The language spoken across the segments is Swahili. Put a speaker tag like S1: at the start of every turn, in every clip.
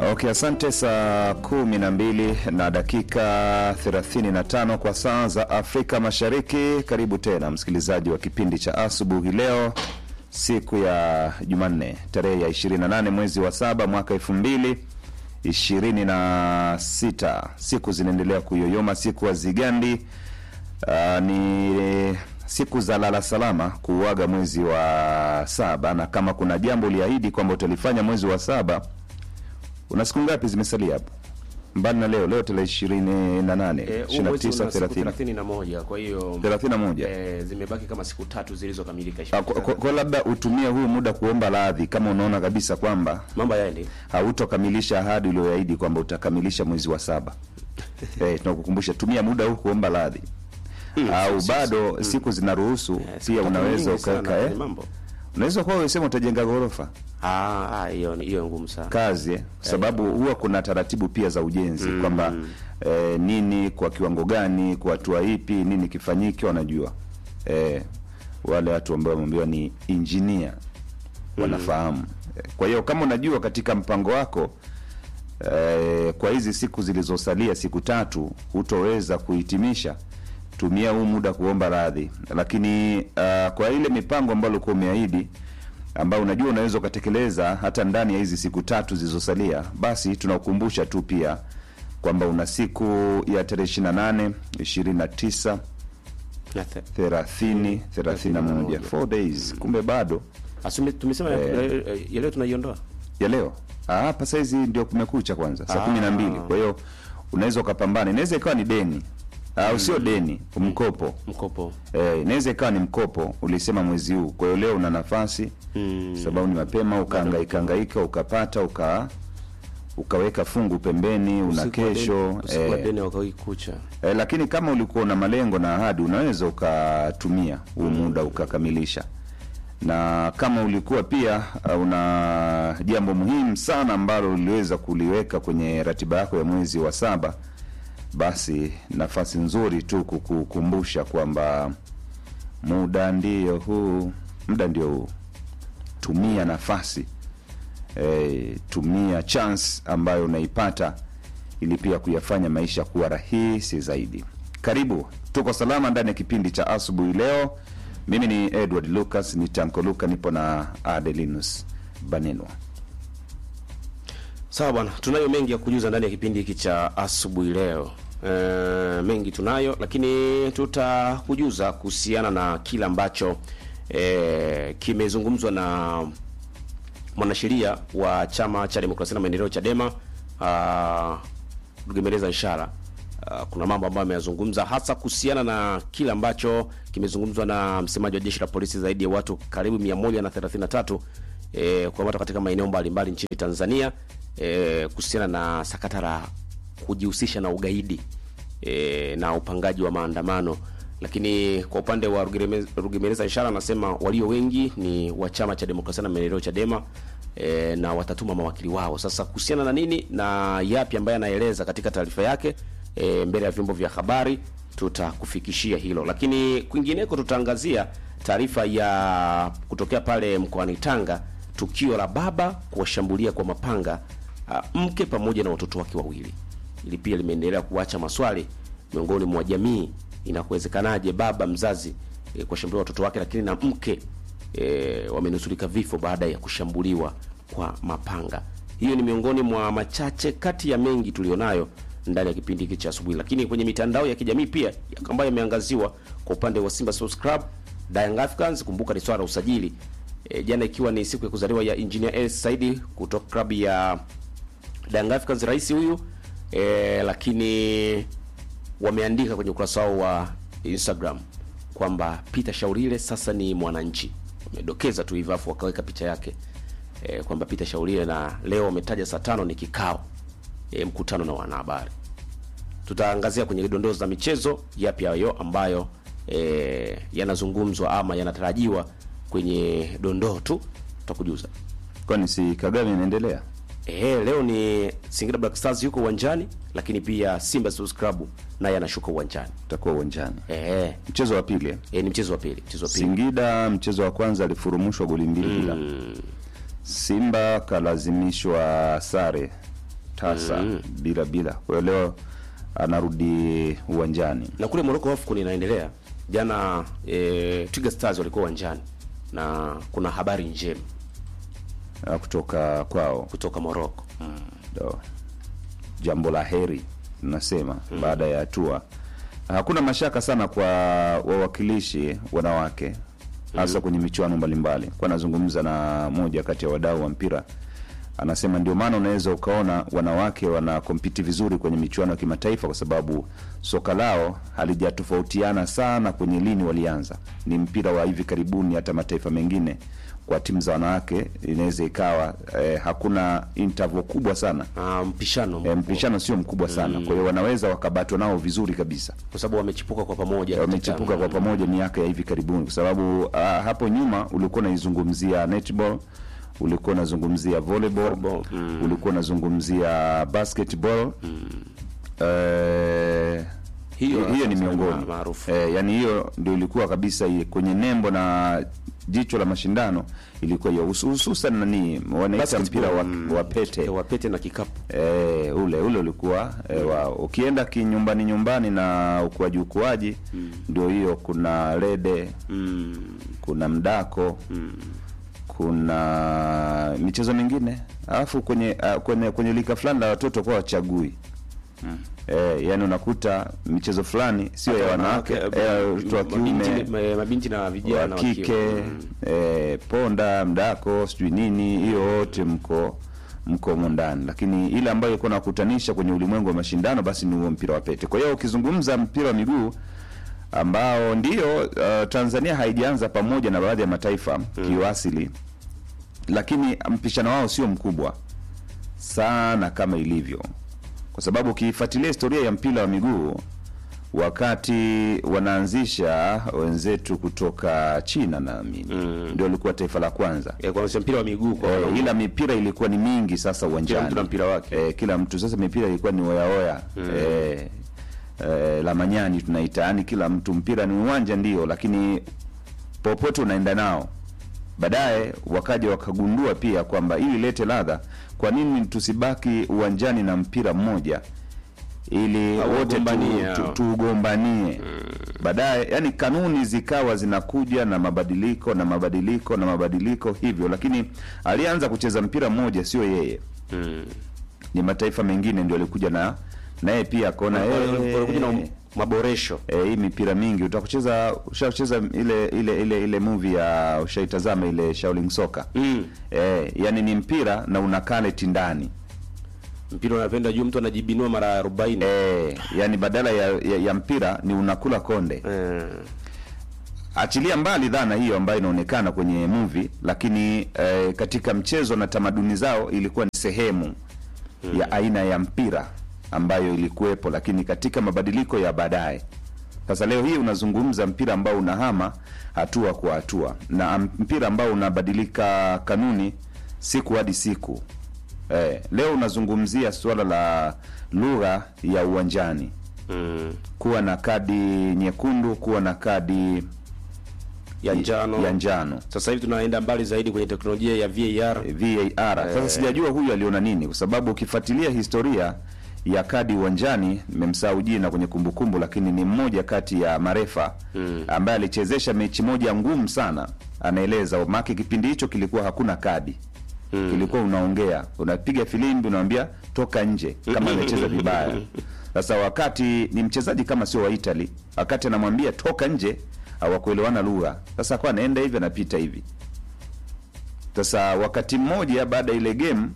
S1: Okay, asante. Saa kumi na mbili na dakika 35 kwa saa za Afrika Mashariki. Karibu tena msikilizaji wa kipindi cha asubuhi leo, siku ya Jumanne tarehe ya 28 mwezi wa saba mwaka elfu mbili ishirini na sita. Siku zinaendelea kuyoyoma, siku hazigandi. Uh, ni siku za lala salama kuuaga mwezi wa saba, na kama kuna jambo uliahidi kwamba utalifanya mwezi wa saba una siku ngapi zimesalia hapo mbali na leo? Leo tarehe ishirini na nane
S2: Eh, huu
S1: ishirini na
S2: mwezi
S1: tisa
S2: una siku
S1: thelathini
S2: thelathini na moja kwa hiyo
S1: thelathini na moja
S2: eh, zimebaki kama siku tatu zilizokamilika.
S1: Ah, kwa- kwa- kwa labda utumie huu muda kuomba radhi kama unaona kabisa kwamba
S2: Mambo yaendi
S1: hautokamilisha ahadi ulioahidi kwamba utakamilisha mwezi wa saba. Eh, tunakukumbusha tumia muda huu kuomba radhi au bado siku zinaruhusu
S2: Eh, siku
S1: pia
S2: tatu
S1: unaweza
S2: nyingi sana
S1: ukaweka eh,
S2: kwenye mambo
S1: unaweza kuwa umesema utajenga ghorofa
S2: Ah, ah, hiyo hiyo ngumu sana.
S1: kazi eh, kwa sababu huwa kuna taratibu pia za ujenzi kwamba eh, nini kwa kiwango gani kwa hatua ipi nini kifanyike wanajua eh, wale watu ambao wameambiwa ni injinia wanafahamu Eh, kwa hiyo kama unajua katika mpango wako eh, kwa hizi siku zilizosalia siku tatu hutoweza kuhitimisha tumia huu muda kuomba radhi lakini uh, kwa ile mipango ambayo ulikuwa umeahidi ambao unajua unaweza ukatekeleza hata ndani ya hizi siku tatu zilizosalia, basi tunakukumbusha tu pia kwamba una siku ya tarehe 28, 29,
S2: Na the-
S1: 30, 31, 4 days. Kumbe bado
S2: Asume tumesema eh, eh, ya leo tunaiondoa.
S1: ya leo Ah, hapa saizi ndio kumekucha kwanza saa
S2: Ah.
S1: kumi na mbili. Kwa hiyo unaweza ukapambana, inaweza ikawa ni deni au sio deni, mkopo
S2: Mkopo.
S1: Eh, inaweza ikawa ni mkopo ulisema mwezi huu. Kwa hiyo leo una nafasi
S2: Mm.
S1: sababu ni mapema, ukahangaika hangaika ukapata uka ukaweka fungu pembeni, una
S2: Usiku wa
S1: kesho
S2: deni- usiku wa
S1: eh,
S2: deni wakawai kucha.
S1: eh, lakini kama ulikuwa una malengo na ahadi unaweza ukatumia huu muda ukakamilisha, na kama ulikuwa pia uh, una jambo muhimu sana ambalo uliweza kuliweka kwenye ratiba yako ya mwezi wa saba, basi nafasi nzuri tu kukukumbusha kwamba muda ndio huu, muda ndio huu, tumia nafasi e, tumia chance ambayo unaipata ili pia kuyafanya maisha kuwa rahisi zaidi. Karibu, tuko salama ndani ya kipindi cha asubuhi leo. Mimi ni Edward Lucas, ni Tanko Luka, nipo na Adelinus Banenwa.
S2: Sawa bwana, tunayo mengi ya kujuza ndani ya kipindi hiki cha asubuhi leo. E, mengi tunayo, lakini tutakujuza kuhusiana na kile ambacho e, kimezungumzwa na mwanasheria wa chama cha demokrasia na maendeleo Chadema, ah, Rugemeleza Nshara. Ah, kuna mambo ambayo ameyazungumza hasa kuhusiana na kile ambacho kimezungumzwa na msemaji wa jeshi la polisi, zaidi ya watu karibu 133 eh, kukamatwa katika maeneo mbalimbali nchini Tanzania eh, kuhusiana na sakata la kujihusisha na ugaidi eh, na upangaji wa maandamano. Lakini kwa upande wa Rugereme- Rugemeleza Nshara anasema walio wengi ni wa chama cha demokrasia na maendeleo Chadema e, na watatuma mawakili wao. Sasa kuhusiana na nini na yapi ambaye anaeleza katika taarifa yake e, mbele ya vyombo vya habari tutakufikishia hilo, lakini kwingineko tutaangazia taarifa ya kutokea pale mkoani Tanga, tukio la baba kuwashambulia kwa mapanga a, mke pamoja na watoto wake wawili. Ili pia limeendelea kuacha maswali miongoni mwa jamii, inakuwezekanaje baba mzazi e, kuwashambulia watoto wake, lakini na mke e, wamenusurika vifo baada ya kushambuliwa kwa mapanga. Hiyo ni miongoni mwa machache kati ya mengi tulionayo ndani ya kipindi hiki cha asubuhi, lakini kwenye mitandao ya kijamii pia ambayo yameangaziwa kwa upande wa Simba Sports Club, Young Africans, kumbuka ni swala la usajili e, jana ikiwa ni siku ya kuzaliwa ya Engineer Els Saidi kutoka klabu ya Young Africans, rais huyu e, lakini wameandika kwenye ukurasa wao wa Instagram kwamba Peter Shaurire sasa ni mwananchi. Wamedokeza tu hivyo afu wakaweka picha yake e, kwamba Peter Shaurire, na leo wametaja saa tano ni kikao e, mkutano na wanahabari. Tutaangazia kwenye dondoo za michezo yapi hayo ambayo e, yanazungumzwa ama yanatarajiwa kwenye dondoo tu, tutakujuza.
S1: Kwani si Kagame inaendelea?
S2: Ehe, leo ni Singida Black Stars yuko uwanjani, lakini pia Simba Sports Club naye anashuka uwanjani.
S1: Utakuwa uwanjani
S2: Ehe,
S1: mchezo wa pili eh?
S2: e, ni mchezo wa pili, mchezo wa pili.
S1: Singida mchezo wa kwanza alifurumushwa goli mbili bila. Simba kalazimishwa sare tasa bila bila. Kwa hiyo leo anarudi uwanjani.
S2: na kule Morocco AFCON inaendelea. Jana e, Twiga Stars walikuwa uwanjani na kuna habari njema
S1: ah, kutoka kwao
S2: kutoka Morocco.
S1: ndo jambo la heri tunasema baada ya hatua. Hakuna mashaka sana kwa wawakilishi wanawake hasa kwenye michuano mbalimbali. Kwa nazungumza na moja kati ya wadau wa mpira, anasema ndio maana unaweza ukaona wanawake wana kompiti vizuri kwenye michuano ya kimataifa, kwa sababu soka lao halijatofautiana sana kwenye lini walianza. Ni mpira wa hivi karibuni, hata mataifa mengine kwa timu za wanawake inaweza ikawa eh, hakuna interval kubwa sana
S2: Ah, mpishano
S1: e,
S2: mkubwa.
S1: mpishano sio mkubwa sana kwa hiyo wanaweza wakabatwa nao vizuri kabisa
S2: kwa sababu wamechipuka kwa pamoja
S1: wamechipuka
S2: katika-
S1: kwa pamoja miaka ya hivi karibuni kwa sababu uh, hapo nyuma ulikuwa unaizungumzia netball ulikuwa unazungumzia volleyball
S2: Volleyball, mm.
S1: ulikuwa unazungumzia basketball eh,
S2: Hiyo
S1: hiyo ni
S2: sasa
S1: miongoni
S2: ma- maarufu.
S1: eh, yani hiyo ndio ilikuwa kabisa hii kwenye nembo na jicho la mashindano ilikuwa hiyo husu- hususan nani wanaita
S2: Basketball,
S1: mpira wa,
S2: mm,
S1: wa pete
S2: wa pete na kikapu
S1: E, ule ule ulikuwa e, wa ukienda kinyumbani nyumbani na ukuaji ukuaji ndio hiyo kuna rede
S2: mm.
S1: kuna mdako kuna michezo mingine alafu kwenye uh, kwenye kwenye lika fulani la watoto kwa wachagui e, yani unakuta michezo fulani sio ya wanawake
S2: Wanawake,
S1: e, watoto wa
S2: mabinti-
S1: kiume
S2: ma- mabinti na
S1: wa
S2: vijana wa
S1: kike
S2: kiume. Mm.
S1: eh, ponda mdako sijui nini hiyo wote mko mko humo ndani lakini ile ambayo ilikuwa nakutanisha kwenye ulimwengu wa mashindano basi ni huo mpira wa pete kwa hiyo ukizungumza mpira wa miguu ambao ndio uh, tanzania haijaanza pamoja na baadhi ya mataifa kiuasili lakini mpishano wao sio mkubwa sana kama ilivyo kwa sababu ukifuatilia historia ya mpira wa miguu wakati wanaanzisha wenzetu kutoka china naamini ndio ilikuwa taifa la kwanza
S2: Eh, kwa sababu mpira wa miguu kwa
S1: Eh,
S2: wanaume.
S1: ila mipira ilikuwa ni mingi sasa uwanjani
S2: Kila mtu na mpira wake.
S1: eh, kila mtu sasa mipira ilikuwa ni oyaoya eh, eh, la manyani tunaita yani kila mtu mpira ni uwanja ndio lakini popote unaenda nao baadaye wakaja wakagundua pia kwamba ili lete ladha kwa nini tusibaki uwanjani na mpira mmoja ili
S2: Au
S1: wote
S2: wagombanie
S1: tu- tu-
S2: hao.
S1: tuugombanie baadaye yani kanuni zikawa zinakuja na mabadiliko na mabadiliko na mabadiliko hivyo lakini alianza kucheza mpira mmoja sio yeye
S2: Mm.
S1: ni mataifa mengine ndio alikuja na naye pia akaona
S2: Wale- walikuja na
S1: eh,
S2: maboresho
S1: eh, hii mipira mingi utakucheza ushacheza ile ile ile ile movie ya ushaitazama ile Shaolin Soka
S2: mm.
S1: eh, yani ni mpira na una kaleti ndani
S2: mpira unapenda juu mtu anajibinua mara 40
S1: eh, yani badala ya, ya, ya mpira ni unakula konde
S2: Eh.
S1: achilia mbali dhana hiyo ambayo inaonekana kwenye movie lakini eh, katika mchezo na tamaduni zao ilikuwa ni sehemu ya aina ya mpira ambayo ilikuwepo lakini katika mabadiliko ya baadaye sasa leo hii unazungumza mpira ambao unahama hatua kwa hatua na am- mpira ambao unabadilika kanuni siku hadi siku eh, leo unazungumzia suala la lugha ya uwanjani
S2: Mm.
S1: kuwa na kadi nyekundu kuwa na kadi
S2: ya njano
S1: ya njano
S2: sasa hivi tunaenda mbali zaidi kwenye teknolojia ya VAR
S1: VAR. Sasa sijajua huyu aliona nini, kwa sababu ukifuatilia historia ya kadi uwanjani, nimemsahau jina kwenye kumbukumbu, lakini ni mmoja kati ya marefa ambaye alichezesha mechi moja ngumu sana, anaeleza make kipindi hicho kilikuwa hakuna kadi kilikuwa unaongea, unapiga filimbi, unamwambia toka nje kama amecheza vibaya. Sasa wakati ni mchezaji kama sio wa Italy, wakati anamwambia toka nje, hawakuelewana lugha. Sasa kwa anaenda hivi, anapita hivi sasa wakati mmoja baada ya ile game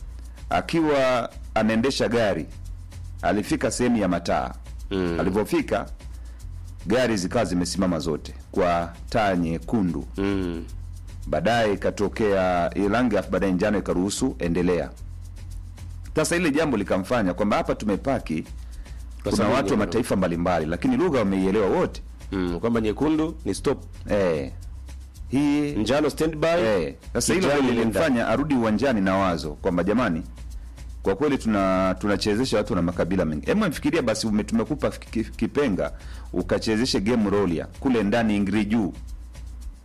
S1: akiwa anaendesha gari alifika sehemu ya mataa
S2: Mm.
S1: alivyofika gari zikawa zimesimama zote kwa taa nyekundu
S2: mm.
S1: baadaye ikatokea ile rangi alafu baadaye njano ikaruhusu endelea sasa ile jambo likamfanya kwamba hapa tumepaki
S2: Kwa
S1: kuna
S2: sababu
S1: watu wa
S2: ya-
S1: mataifa mbalimbali lakini lugha wameielewa wote
S2: Mm. kwamba nyekundu ni stop
S1: eh, hii
S2: njano standby
S1: Eh, sasa hilo
S2: kijani
S1: ndio
S2: nenda.
S1: lilimfanya arudi uwanjani na wazo kwamba jamani, kwa kweli tuna tunachezesha watu na makabila mengi. Hebu mfikiria basi, ume- tumekupa ki- ki- kipenga ukachezeshe game rolia kule ndani ingri juu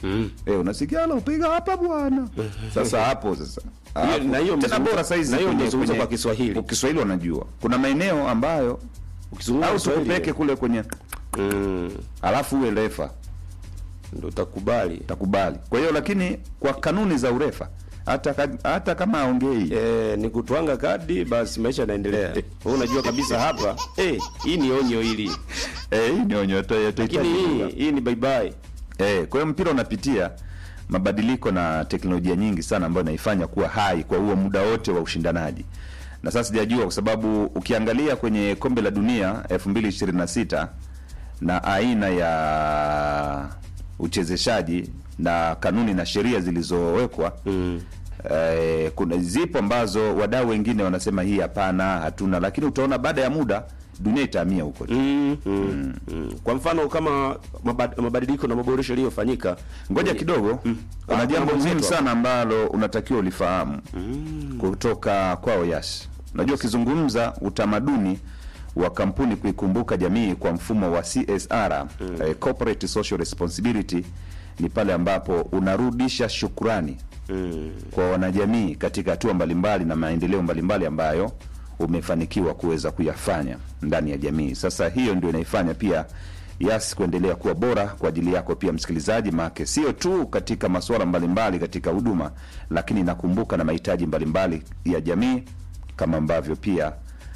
S2: Mm.
S1: eh, unasikia ala upiga hapa bwana. Sasa hapo sasa
S2: Hiyo-
S1: hapo.
S2: na hiyo
S1: tena
S2: mzungumzo-
S1: bora saizi
S2: na hiyo
S1: kwenye-
S2: mzungumzo
S1: kwenye-
S2: kwa Kiswahili.
S1: kwa Kiswahili wanajua kuna maeneo ambayo
S2: Ukizungumza
S1: au
S2: Kiswahili,
S1: tukupeke kule kwenye
S2: mm,
S1: alafu uwe refa
S2: ndio utakubali.
S1: takubali. Kwa hiyo lakini kwa kanuni za urefa hata ka- hata kama aongei
S2: Eh, ni kutwanga kadi basi maisha yanaendelea. Wewe unajua kabisa hapa eh, hii ni onyo hili.
S1: eh, hii ni onyo yata- yatahitaji
S2: Lakini hii
S1: lugha.
S2: hii ni bye bye.
S1: Eh, kwa hiyo mpira unapitia mabadiliko na teknolojia nyingi sana ambayo inaifanya kuwa hai kwa huo muda wote wa ushindanaji. Na sasa sijajua kwa sababu ukiangalia kwenye kombe la dunia 2026 na aina ya uchezeshaji na kanuni na sheria zilizowekwa
S2: Mm.
S1: eh, kuna zipo ambazo wadau wengine wanasema hii hapana, hatuna, lakini utaona baada ya muda dunia itahamia huko.
S2: Mm, mm, mm. Kwa mfano kama mabad- mabadiliko na maboresho yaliyofanyika,
S1: Ngoja kidogo, kuna
S2: Ah,
S1: jambo
S2: kuna
S1: muhimu
S2: mwenzetu
S1: sana ambalo unatakiwa ulifahamu kutoka kwao Yas. Unajua, ukizungumza utamaduni wa kampuni kuikumbuka jamii kwa mfumo wa CSR, eh, corporate social responsibility, ni pale ambapo unarudisha shukrani
S2: mm,
S1: kwa wanajamii katika hatua mbalimbali na maendeleo mbalimbali ambayo umefanikiwa kuweza kuyafanya ndani ya jamii. Sasa hiyo ndio inaifanya pia Yas kuendelea kuwa bora kwa ajili yako pia msikilizaji, maake sio tu katika masuala mbalimbali katika huduma, lakini inakumbuka na mahitaji mbalimbali ya jamii kama ambavyo pia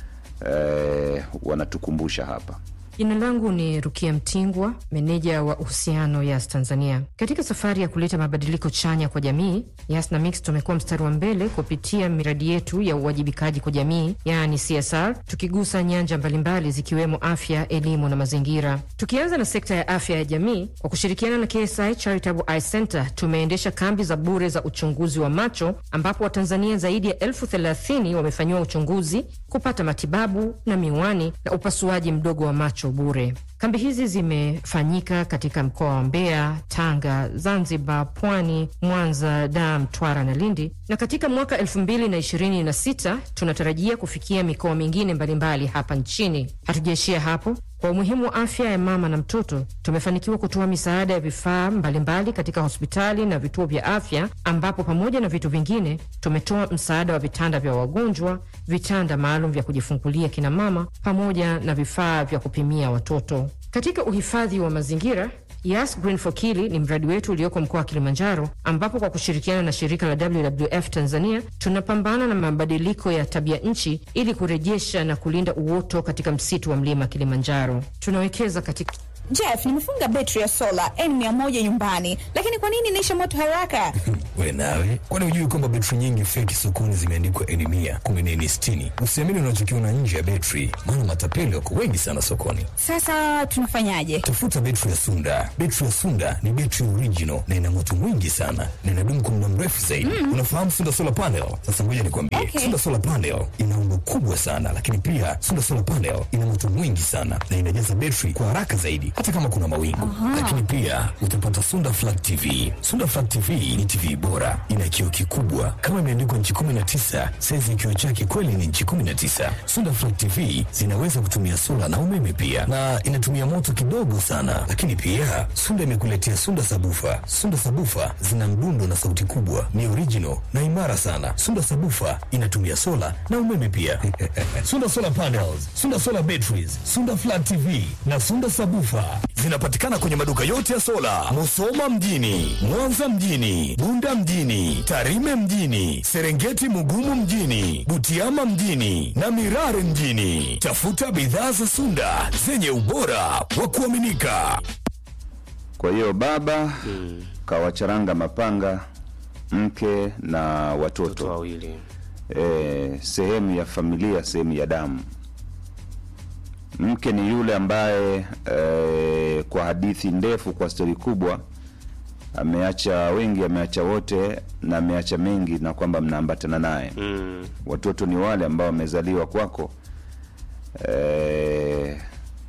S1: eh, wanatukumbusha hapa.
S3: Jina langu ni Rukia Mtingwa, meneja wa uhusiano Yas Tanzania. Katika safari ya kuleta mabadiliko chanya kwa jamii, Yas na Mix tumekuwa mstari wa mbele kupitia miradi yetu ya uwajibikaji kwa jamii, yaani CSR, tukigusa nyanja mbalimbali zikiwemo afya, elimu na mazingira. Tukianza na sekta ya afya ya jamii, kwa kushirikiana na KSI Charitable Eye Center tumeendesha kambi za bure za uchunguzi wa macho, ambapo Watanzania zaidi ya elfu thelathini wamefanyiwa uchunguzi, kupata matibabu na miwani na upasuaji mdogo wa macho bure. Kambi hizi zimefanyika katika mkoa wa Mbeya, Tanga, Zanzibar, Pwani, Mwanza, Dar, Mtwara na Lindi, na katika mwaka elfu mbili na ishirini na sita tunatarajia kufikia mikoa mingine mbalimbali hapa nchini. Hatujaishia hapo. Kwa umuhimu wa afya ya mama na mtoto, tumefanikiwa kutoa misaada ya vifaa mbalimbali katika hospitali na vituo vya afya, ambapo pamoja na vitu vingine tumetoa msaada wa vitanda vya wagonjwa, vitanda maalum vya kujifungulia kina mama, pamoja na vifaa vya kupimia watoto. Katika uhifadhi wa mazingira Yas Green for Kili ni mradi wetu ulioko mkoa wa Kilimanjaro, ambapo kwa kushirikiana na shirika la WWF Tanzania tunapambana na mabadiliko ya tabia nchi ili kurejesha na kulinda uoto katika msitu wa mlima Kilimanjaro. Tunawekeza katika
S4: Jeff, nimefunga betri ya sola N100 nyumbani, lakini kwa nini inaisha moto haraka?
S5: We nawe, kwani hujui kwamba betri nyingi feki sokoni zimeandikwa N mia kumi na N sitini? Usiamini unachokiona nje ya betri, maana matapeli wako wengi sana sokoni.
S4: Sasa tunafanyaje?
S5: Tafuta betri ya Sunda. Betri ya Sunda ni betri original na ina moto mwingi sana na inadumu kwa muda mrefu zaidi. Unafahamu Sunda solar panel? Sasa ngoja nikwambie,
S4: Okay.
S5: Sunda solar panel ina umbo kubwa sana, lakini pia Sunda solar panel ina moto mwingi sana na inajaza betri kwa haraka zaidi, hata kama kuna mawingu. Lakini pia utapata Sunda flat TV. Sunda flat TV ni TV bora, ina kioo kikubwa kama imeandikwa nchi 19. Saizi ya kioo chake kweli ni nchi 19. Sunda flat TV zinaweza kutumia sola na umeme pia, na inatumia moto kidogo sana. Lakini pia Sunda imekuletea Sunda sabufa. Sunda sabufa zina mdundo na sauti kubwa, ni original na imara sana. Sunda sabufa inatumia sola na umeme pia. Sunda solar panels, Sunda solar batteries, Sunda flat TV na Sunda sabufa zinapatikana kwenye maduka yote ya sola, Musoma mjini, Mwanza mjini, Bunda mjini, Tarime mjini, Serengeti Mugumu mjini, Butiama mjini na Mirare mjini. Tafuta bidhaa za Sunda zenye ubora wa kuaminika.
S1: Kwa hiyo baba kawacharanga mapanga mke na
S2: watoto
S1: watoto
S2: wawili.
S1: e, sehemu ya familia, sehemu ya damu. Mke ni yule ambaye e, kwa hadithi ndefu, kwa stori kubwa, ameacha wengi, ameacha wote na ameacha mengi, na kwamba mnaambatana naye.
S2: Mm.
S1: Watoto ni wale ambao wamezaliwa kwako e,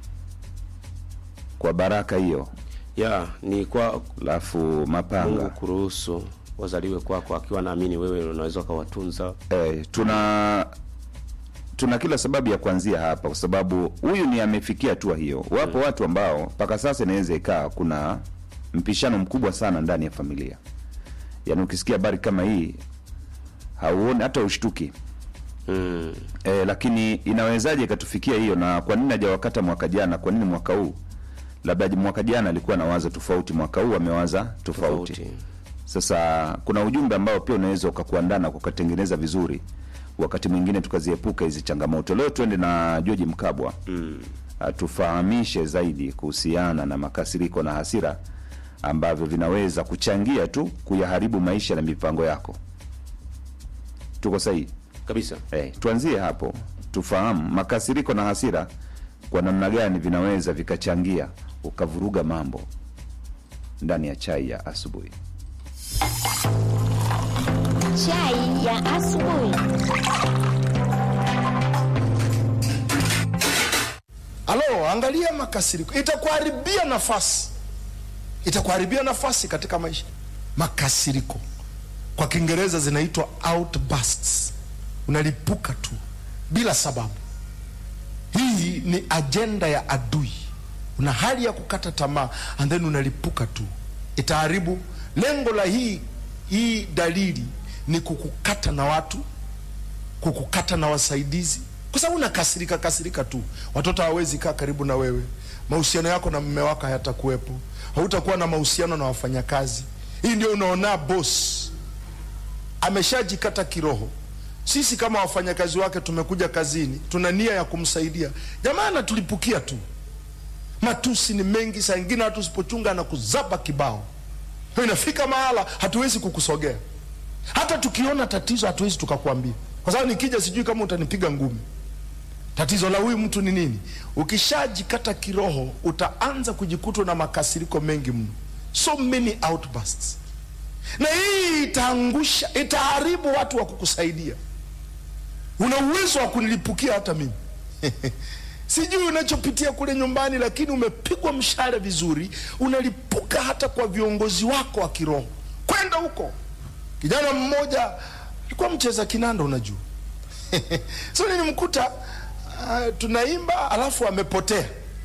S1: kwa baraka hiyo,
S2: Ya, ni kwa
S1: alafu
S2: Mungu
S1: mapanga
S2: kuruhusu wazaliwe kwako akiwa naamini wewe unaweza ukawatunza.
S1: Eh, tuna tuna kila sababu ya kuanzia hapa, kwa sababu huyu ni amefikia hatua hiyo. Wapo watu ambao mpaka sasa inaweza ikaa kuna mpishano mkubwa sana ndani ya familia. Yaani ukisikia habari kama hii hauoni hata ushtuki
S2: Mm.
S1: e, lakini inawezaje ikatufikia hiyo? Na kwa nini hajawakata mwaka jana? Kwa nini mwaka huu? Labda mwaka jana alikuwa na wazo tofauti, mwaka huu amewaza tofauti.
S2: Tofauti.
S1: Sasa kuna ujumbe ambao pia unaweza ukakuandana ukatengeneza vizuri, wakati mwingine tukaziepuka hizi changamoto. Leo tuende na George Mkabwa
S2: Mm.
S1: atufahamishe zaidi kuhusiana na makasiriko na hasira ambavyo vinaweza kuchangia tu kuyaharibu maisha na mipango yako. Tuko sahihi?
S2: Kabisa.
S1: Eh, tuanzie hapo tufahamu makasiriko na hasira kwa namna gani vinaweza vikachangia ukavuruga mambo ndani ya chai ya asubuhi.
S6: Chai ya asubuhi.
S7: Alo, angalia makasiriko, itakuharibia nafasi, itakuharibia nafasi katika maisha. Makasiriko kwa Kiingereza zinaitwa outbursts, unalipuka tu bila sababu. Hii ni ajenda ya adui, una hali ya kukata tamaa and then unalipuka tu, itaharibu. Lengo la hii hii dalili ni kukukata na watu kukukata na wasaidizi, kwa sababu unakasirika kasirika tu. Watoto hawawezi kaa karibu na wewe, mahusiano yako na mume wako hayatakuwepo, hautakuwa na mahusiano na wafanyakazi. Hii ndio unaona boss ameshajikata kiroho. Sisi kama wafanyakazi wake tumekuja kazini, tuna nia ya kumsaidia, jamaa anatulipukia tu. Matusi ni mengi, saa ingine hata usipochunga na kuzaba kibao. Kwa inafika mahala hatuwezi kukusogea hata tukiona tatizo hatuwezi tukakwambia, kwa sababu nikija sijui kama utanipiga ngumi. Tatizo la huyu mtu ni nini? Ukishajikata kiroho, utaanza kujikutwa na makasiriko mengi mno, so many outbursts, na hii itaangusha, itaharibu watu wa kukusaidia. Una uwezo wa kunilipukia hata mimi sijui unachopitia kule nyumbani, lakini umepigwa mshale vizuri, unalipuka hata kwa viongozi wako wa kiroho, kwenda huko Kijana mmoja alikuwa mcheza kinanda, unajua so nilimkuta uh, tunaimba alafu amepotea,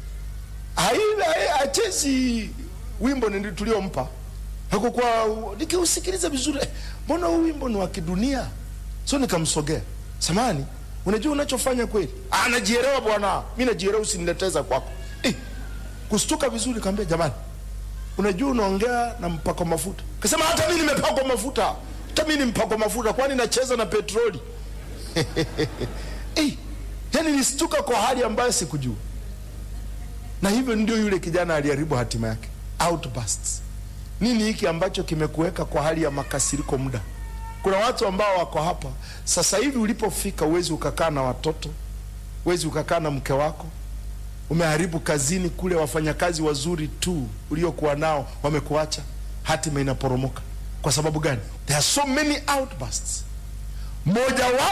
S7: Hai- achezi wimbo ni tuliompa hakukuwa, nikiusikiliza vizuri, eh, mbona huu wimbo ni wa kidunia? So nikamsogea, samani, unajua unachofanya kweli? "Ah, najielewa bwana, mi najielewa, usinileteza kwako. Eh, kustuka vizuri, kaambia jamani unajua unaongea na mpako mafuta. Kasema hata mimi nimepakwa mafuta, hata mimi ni mpakwa mafuta, kwani nacheza na petroli? Eh, yani nistuka kwa hali ambayo sikujua, na hivyo ndio yule kijana aliharibu hatima yake. Outbursts. Nini hiki ambacho kimekuweka kwa hali ya makasiriko muda? Kuna watu ambao wako hapa sasa hivi, ulipofika uwezi ukakaa na watoto, uwezi ukakaa na mke wako, umeharibu kazini kule, wafanyakazi wazuri tu uliokuwa nao wamekuacha, hatima inaporomoka. Kwa sababu gani? There are so many outbursts. Moja